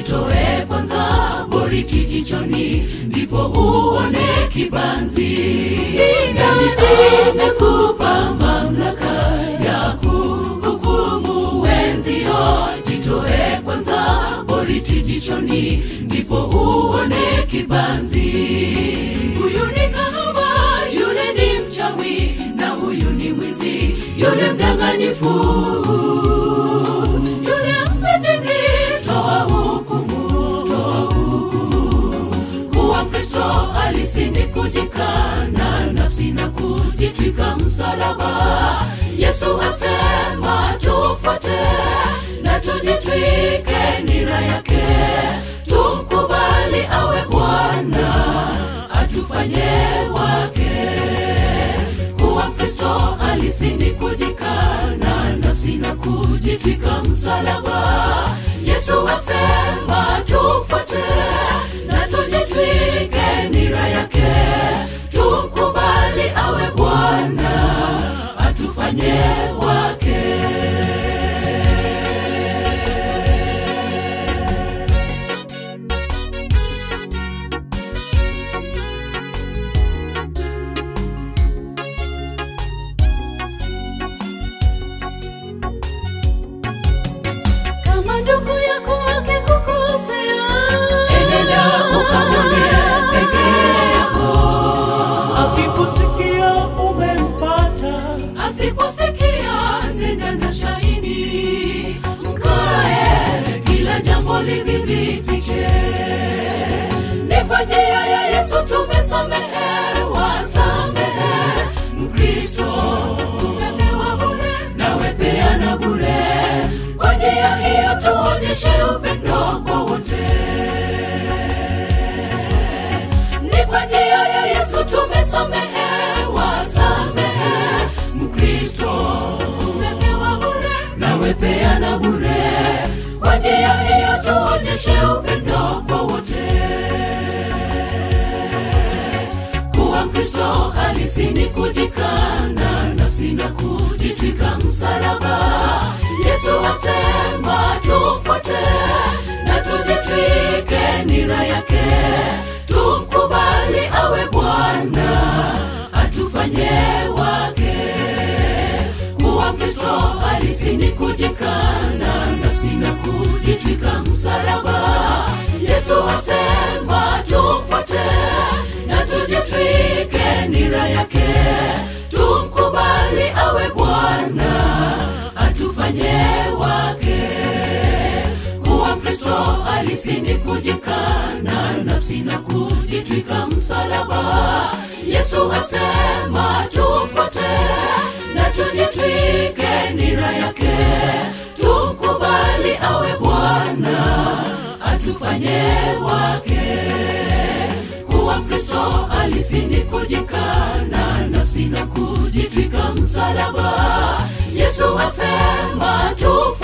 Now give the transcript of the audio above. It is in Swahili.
jitoe kwanza boriti jichoni ndipo uone kibanzi nani amekupa mamlaka ya kuhukumu wenzio jitoe kwanza boriti jichoni ndipo uone kibanzi huyu ni kahaba yule ni mchawi na huyu ni mwizi yule mdanganyifu yule mfitini toa hukumu toa hukumu kuwa mkristo halisi ni kujikana nafsi na kujitwika msalaba yesu asema tufuate na tujitwike nira yake tumkubali awe bwana atufanye wake kuwa mkristo halisi ni kujikana nafsi na kujitwika msalaba yesu asema tufuate na tujitwike nira yake tumkubali awe bwana atufanye wake kama ndugu yako akikukosea enenda ukamwone peke yako akikusikia umempata asiposikia nenda na shahidi mkae kila jambo lidhibitike ni kwa njia ya yesu tumesamehewa samehe mkristo tumepewa bure nawe peana bure kwa njia hiyo tuonyeshe upendo kwa wote ni kwa njia ya yesu tumesamehewa samehe mkristo tumepewa bure nawe peana bure kwa njia hiyo tuonyeshe upendo kwa wote kuwa mkristo halisi ni kujikana nafsi na kujitwika msalaba yesu asema tufuate na tujitwike nira yake tumkubali awe bwana atufanye wake kuwa mkristo halisi ni kujikana nafsi na kujitwika msalaba yesu asema tufuate na tujitwike nira yake tumkubali awe bwana atufanye wake kuwa mkristo halisi ni kujikana nafsi na kujitwika msalaba yesu asema tufuate na tujitwike nira yake tumkubali awe bwana atufanye wake kuwa mkristo halisi ni kujikana nafsi na kujitwika msalaba yesu asema tu